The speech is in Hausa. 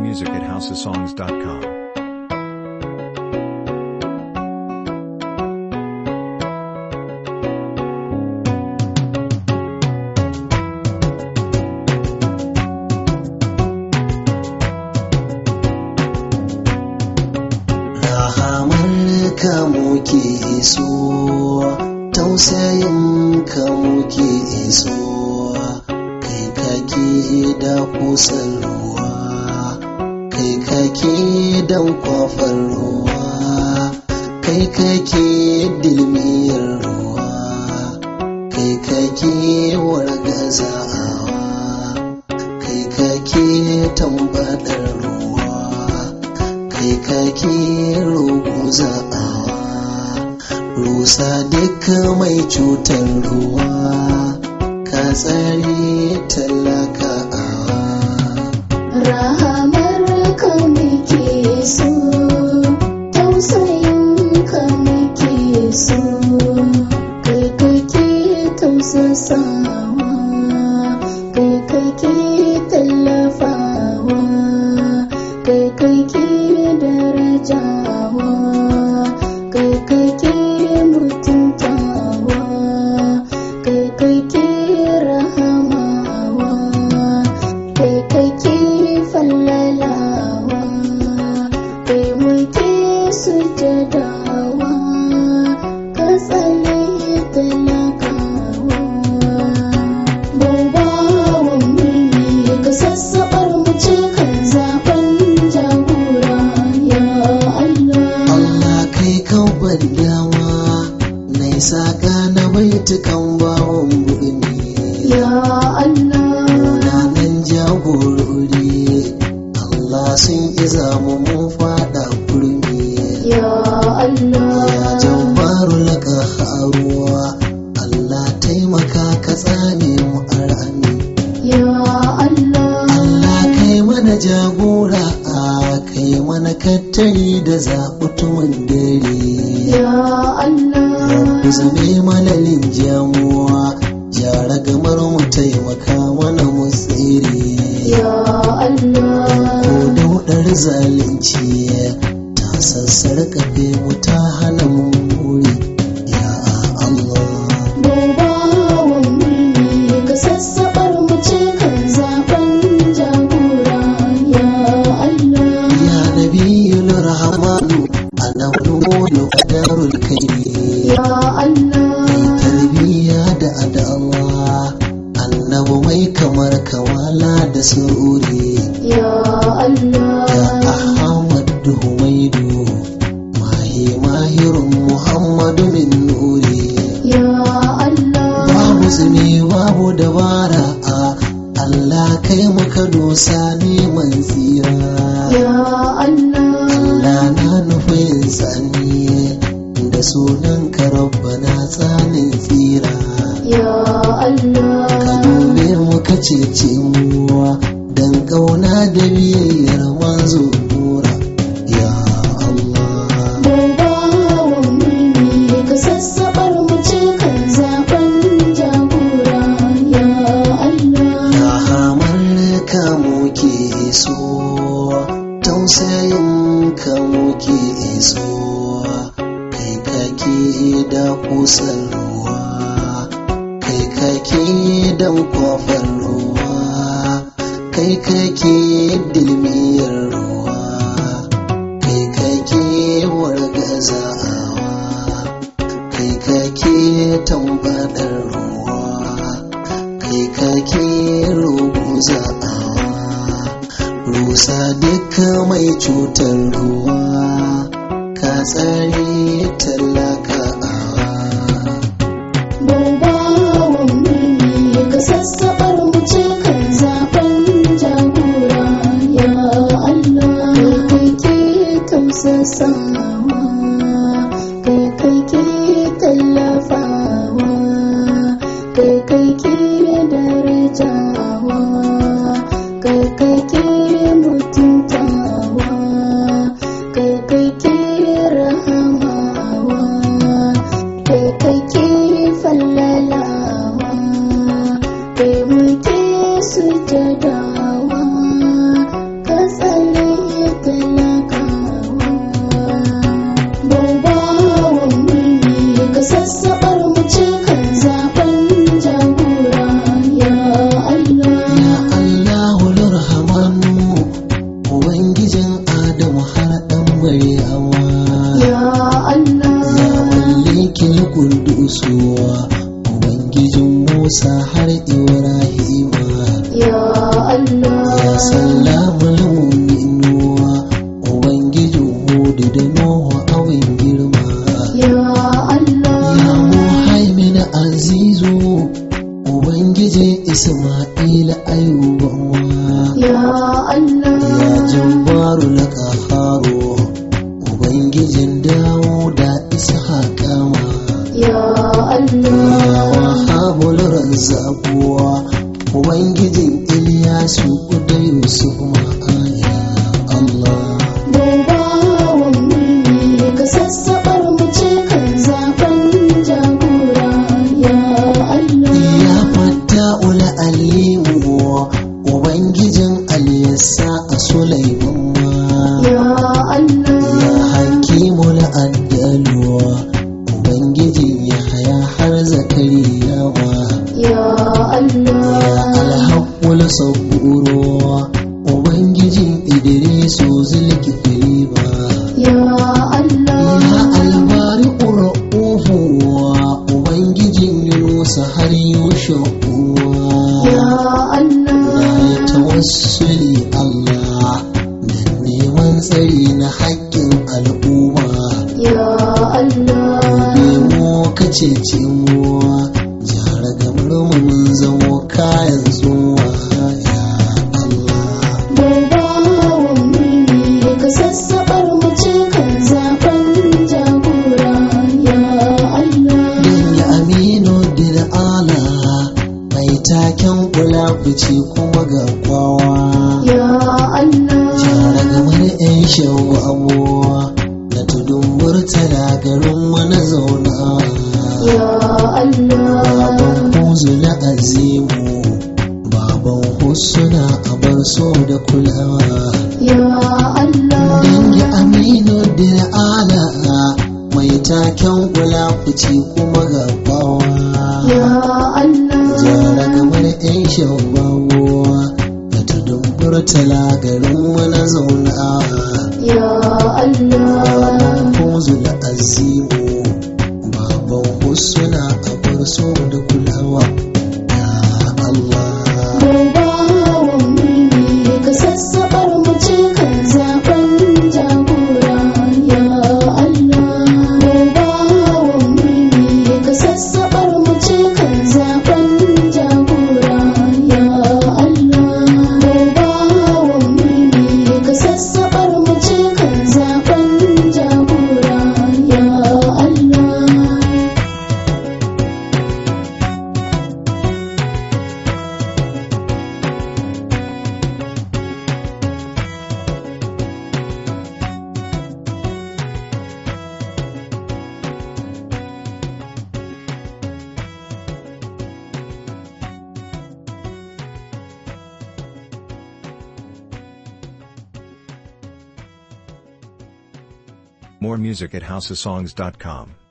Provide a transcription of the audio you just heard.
music at houseofsongs.com. rahamar ka muke so tausayin ka muke so kai kake da kusan ruwa kai kake dan kwafar ruwa kai kake dilmiyar ruwa kai kake wargazawa kai kake tambadar ruwa kai kake ruguza rusa duk mai cutar ruwa ka tsare talaka Rahamar ka muke so, tausayin ka muke so, kai kake tausasawa, kai kake tallafawa, kai kake darajawa, kai kake mutuntawa, kai kake rahamawa. kai kake fallalawa kai muke sujadawa ka tsale talakawa babawan mulki ka sassaɓar mu ce kan zaben jagora ya Allah Allah kai kan bandawa na isa gane baitukan bawon gudumi ya Allah Ranar jagorori Allah sun iza mu mun fada kurmi ya Allah ya jabbaru laka haruwa Allah taimaka ka tsane mu a rami ya Allah Allah kai mana jagora a kai mana kattari da zaɓutumin dare ya Allah Ku zame mana linjamuwa jara gamar mu taimaka mana mu tsere ya Allah ko daudar zalunci ta sassar kafe mu ta hana mu muri ya Allah Babawan mulki ka sassaɓar mu ce kan zaben jagora ya Allah. ya nabiyul rahmanu anabulu qadarul karim Ya Allah, tarbiyya da adawa annabu mai kamar kawala da sururi ya Allah, ya ahmad humaidu mahi mahirun muhammadu min nuri ya Allah, babu tsimi babu dabara a Allah kai muka dosa neman tsira ya Allah, Allah na nufin sani da sunan ka rabbana tsanin tsira ya ka Allah, dube mu ka cece mu dan kauna da biyayyar manzo nura ya Allah Babawan mulki ka sassaɓar mu ce kan zaben jagora ya Allah. rahamar ka muke so tausayin ka muke so kai kake da kusan ruwa kai kake dan kwafar ruwa kai kake dilmiyar ruwa kai kake wargazawa kai kake tambadar ruwa kai kake ruguza rusa duk mai cutar ruwa ka tsare talaka Babawan mulki ka sassaɓar mu ce kan zaben jagora ya Allah. Kai kake tausasawa, kai kake tallafawa, kai kake darajawa, kai kake mutuntawa, kai kake rahamawa. kai kake fallalawa kai muke sujadawa ka tsale ubangijin musa har ibrahima ya Allah ya salamul mu'minuwa ubangijin hudu da nuhu awin girma ya Allah ya muhaimin azizu ubangijin isma'ila ayubawa ya Allah ya jabbaru na ƙaharo ubangijin dawo da ishaƙawa ya ya Allah wahabul razzaquwa ubangijin ilyasu da yusuf ma'aya allah Dubawan mulki ka sassaɓar mu ce kan zaɓen jagora ya Allah ya fata ula alimu ubangijin aliyasa a sulaiman ma ya Allah ya hakimul addaluwa ubangijin ya haya har zakariya ma ya ya Allah alhaƙul saburuwa ubangijin idrisu zulkifili ba ya ya Allah albari ƙura'ufuwa ubangijin yunusa har yushuwa ya Allah na yi tawassuli allah da neman tsari na haƙƙin al'umma ya Allah Nemo ka cece mu jara gamar mu mun zamo kayan zuwa ya Allah Dubawan mulki ka sassaɓar mu ce kan zaɓen jagora ya Allah Dan ya aminu dil ala mai taken kula fice kuma ga kwawa ya Allah jara gamar yan shawu abuwa na tudun murtala garin mu na zauna ya Allah baban huzu na azimu baban husuna a bar so da kulawa ya Allah dangi aminu da ala mai taken kula fice kuma ga bawa ya Allah jara kamar yan shabawa da tudun murtala garin wani zauna ya Allah baban huzu da azimu baban husuna a bar so da kulawa ya Allah Dubawan mulki ka sassaɓar mu ce kan zaɓen jagora ya Allah Dubawan mulki ka sassaɓar mu ce kan zaɓen jagora ya Allah Dubawan mulki ka sassaɓar mu ce kan zaɓen jagora ya Allah More music at houseofsongs.com.